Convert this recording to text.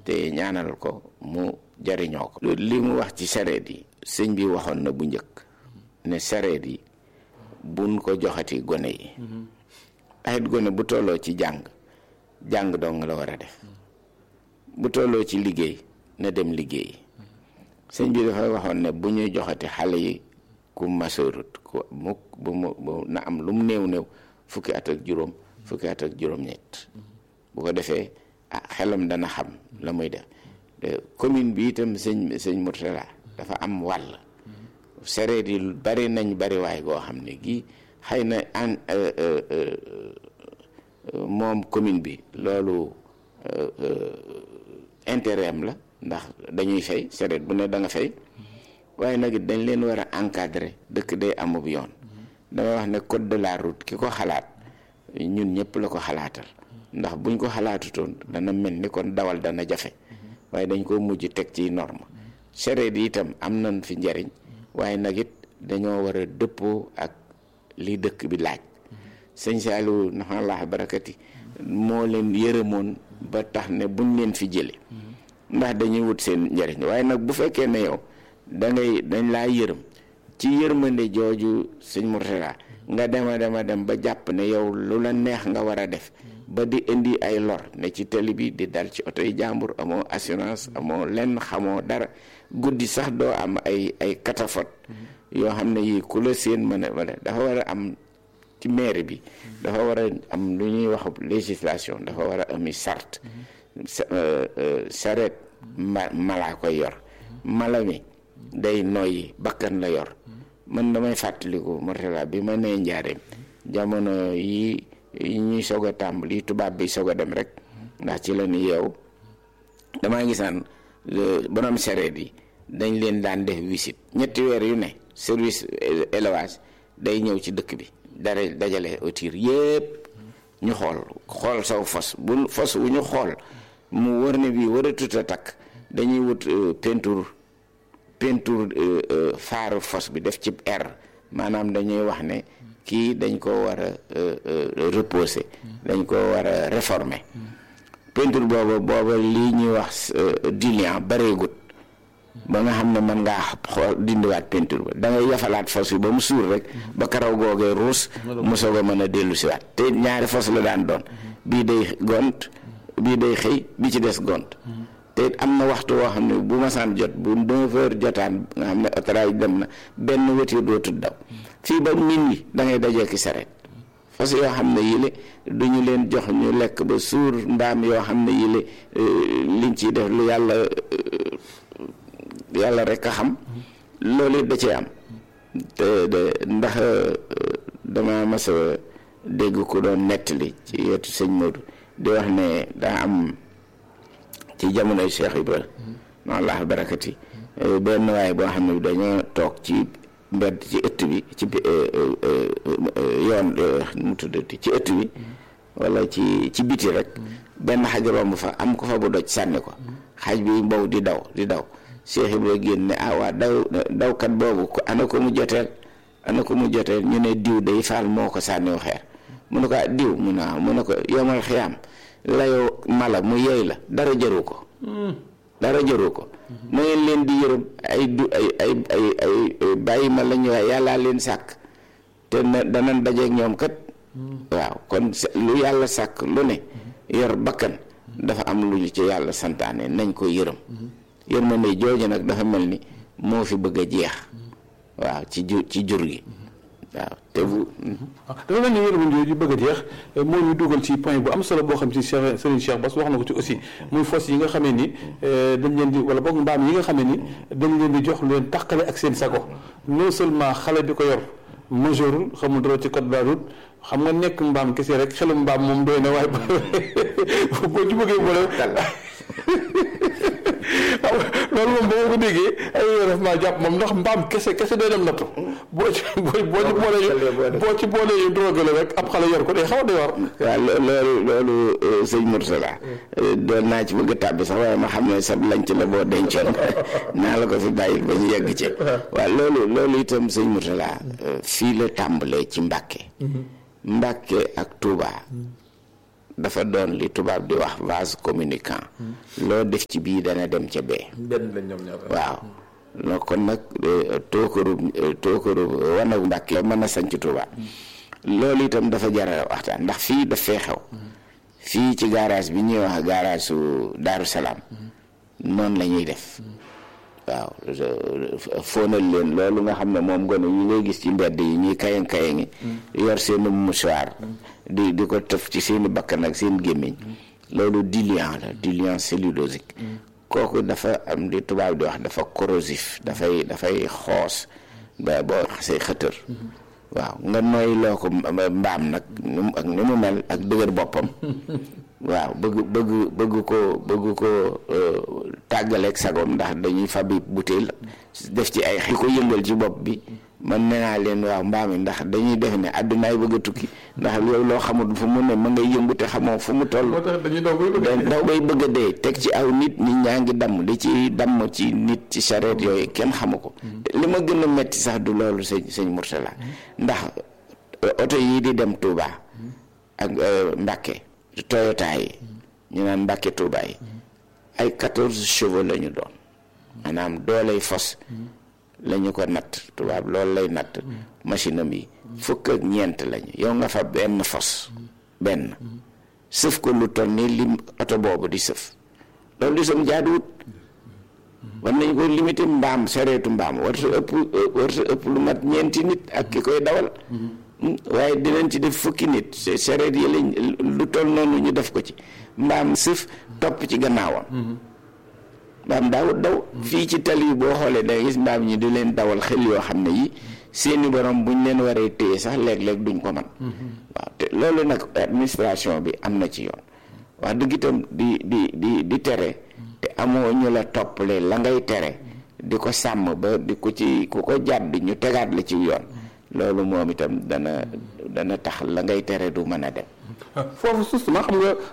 te ñaanal ko mu jariñoo ko li mu wax ci sareet yi sëñ bi waxoon na bu njëkk ne sareet yi buñ ko joxati gone yi ayit gone bu tolloo ci jàng jàng dong la war a def bu tolloo ci liggéey na dem liggéey sëñ bi dafa waxoon ne bu ñuy joxati xale yi ku masoorut ku mukk bu mu bu na am lu mu néew néew fukki at ak juróom fukki at ak juróom-ñett bu ko defee ah xelam dana xam la muy def commune bi itam sëñ sëñ Mourtala dafa am wàll sereet yi bari nañ bari waay goo xam ne gii xëy na an moom commune bi loolu intérêt am la ndax dañuy fay sereet bu ne da nga fay waaye nag it dañ leen war a encadrer dëkk day amub yoon damay wax ne code de la route ki ko xalaat ñun ñëpp la ko xalaatal ndax buñ ko xalaatutoon dana mel ni kon dawal dana jafe waaye dañ ko mujj teg ci norme sereet yi itam am nañ fi njariñ waaye nag it dañoo war a dëppoo ak li dëkk bi laaj sëñ Saliou nafa laax barakati moo leen yërëmoon ba tax ne buñ leen fi jële ndax dañuy wut seen njariñ waaye nag bu fekkee ne yow da ngay dañ laa yërëm ci yërmande jooju sëñ Mourtala nga dema dema dem ba jàpp ne yow lu la neex nga war a def ba di indi ay lor ne ci télé bi di dal ci oto yi jàmbur amoo assurance amoo lenn xamoo dara guddi sax doo am ay ay catafot yoo xam ne yii ku la seen mën a wala dafa war a am ci maire bi dafa war a am lu ñuy wax législation dafa war a ami sart sareet ma malaa koy yor mala mi day noyyi bakkan la yor man damay fàttaliku Mourtala bi ma nee njaareem jamono yi yi ñuy soog a tàmbali tubaab bi soog a dem rek ndax ci la ñu yeew damaa gisaan borom sereet yi dañ leen daan def visite ñetti weer yu ne service élevage day ñëw ci dëkk bi dara dajale autir yépp ñu xool xool saw fos bu fos wu ñu xool mu wër ne bii war a tut a takk dañuy wut peinture peinture faaru fos bi def ci air maanaam dañuy wax ne kii dañ ko war a reposer dañ ko war a réformer peinture booba booba lii ñuy wax diluant bareegut ba nga xam ne mën ngaa xool dindiwaat peinture ba da ngay yafalaat fos bi ba mu suur rek ba karaw googee ruus mu soog a mën a dellu siwaat te ñaari fos la daan doon bii day gont bii day xëy bi ci des gont te am na waxtu woo xam ne bu masaan jot bu neuf heures jotaan nga xam ne autorail dem na benn wétir dootul daw fii ba minuit da ngay dajee ki saret fas yoo xam ne yile duñu leen jox ñu lekk ba suur mbaam yoo xam ne yile liñ ciy def lu yàlla yàlla rek a xam loolu da cee am te de ndax dama mas a dégg ku doon nettali ci wetu sëñ Modou di wax ne daa am ci jamonoy Cheikh Ibra ma allah barakati benn waay boo xam ne dañoo toog ci mbedd ci ëtt bi ci yoon mu tuddati ci ëtt bi wala ci ci biti rek benn xaj romb fa am ko fa bu doj sànni ko xaj bi mbow di daw di daw Cheikh Ibra génn ne ah waa daw dawkat boobu ko ana ko mu joteel ana ko mu joteel ñu ne diw day faal moo ko sànniw xeer mu ne ko diw mu ne mu ne ko yomal xiyaam layoo mala mu yeey la dara jëru ko dara jëru ko na ngeen leen di yërëm ay du ay ay ay ay bàyyi ma la ñu waaye yàllaa leen sàkk te na danañ dajeeg ñoom kat waaw kon lu yàlla sàkk lu ne yor bakkan dafa am lu ñu ci yàlla santaane nañ ko yërëm yërmande jooju nag dafa mel ni moo fi bëgg a jeex waaw ci jur ci jur gi waaw te bu. dafa mel ni yërmande jooju bëgg a jeex moo ñu dugal ci point bu am solo boo xam ci Cheikh Serigne Cheikh Bass wax na ko ci aussi muy fos yi nga xamee ni dañ leen di wala boog mbaam yi nga xamee ni dañ leen di jox lu leen tàqale ak seen sago non seulement xale bi ko yor majeurul xamul dara ci code de la route xam nga nekk mbaam kese rek xelu mbaam moom doy na waaye boo ci bëggee boole. loolu moom boo ko déggee ay def maa jàpp moom ndax mbaam kese kese day dem nattu boo ci boo ci boolee boo ci boolee yu drogue la rek ab xale yor ko day xaw a doy war waaw loolu loolu sëñ Mourtala doon naa ci bëgg a tàbbi sax waaye ma xam ne sab lanc la boo dencoon naa la ko fi bàyyi ba ñu yegg ci waaw loolu loolu itam sëñ Mourtala fii la tàmbalee ci Mbàkke Mbàkke ak Touba dafa doon li tubaab di wax vase communicant loo def ci bii dana dem ca bee benn lañ ñoom ñaar waaw loo kon nag tookaru tookaru wanagu Mbàkke mën a sanc Tuuba loolu itam dafa jara waxtaan ndax fii daf fee xew fii ci garage bi ñuy wax garage su Daaru Salaam noonu la ñuy def waaw fóonal leen loolu nga xam ne moom gone yi ngay gis ci mbedd yi ñuy kayang kayangi yor seeni mouchoir di di ko tëf ci seeni bakkan ak seen gémmiñ loolu diluant la diluant cellulosique kooku dafa am di tubaab di wax dafa corrosif dafay dafay xoos ba boo xasee xëtër waaw nga nooy loo ko mbaam nag ak ni mu mel ak dëgër boppam waaw bëgg bëgg bëgg ko bëgg ko tàggaleeg sagom ndax dañuy fabi butéel def ci ay xi ko yëngal ci bopp bi man nee naa leen waaw mbaam yi ndax dañuy def ne àddunaay bëgg a tukki ndax yow loo xamul fu mu ne ma ngay yëngu te xamoo fu mu toll moo tax dañuy daw bay bëgg daw bay bëgg a dee teg ci aw nit nit ñaa ngi damm di ci damm ci nit ci charrette yooyu kenn xamu ko li ma gën a metti sax du loolu sëñ sëñ Mourtala ndax oto yii di dem Touba ak Mbàkke Toyota yi ñu naan Mbàkke Touba yi ay quatorze chevaux la ñu doon maanaam dooley fos la ñu ko natt tubaab loolu lay natt machine am yi fukk ak ñeent lañu yow nga fa benn fos benn sëf ko lu toll ni lim oto boobu di sëf loolu di sam jaaduwut war nañ ko limité mbaam sereetu mbaam war sa ëpp war sa ëpp lu mat ñeenti nit ak ki koy dawal waaye dinañ ci def fukki nit sereet yi lañ lu toll noonu ñu def ko ci mbaam sëf topp ci gannaawam mbaam daawut daw fii ci tali yi boo xoolee da gis mbaam ñi di leen dawal xel yoo xam ne yi seeni borom buñ leen waree téye sax léeg-léeg duñ ko man waaw te loolu nag administration bi am na ci yoon wax dëgg itam di di di di tere te amoo ñu la toppale la ngay tere di ko sàmm ba di ko ci ku ko jàdd ñu tegaat la ci yoon loolu moom itam dana dana tax la ngay tere du mën a dem foofu justement xam nga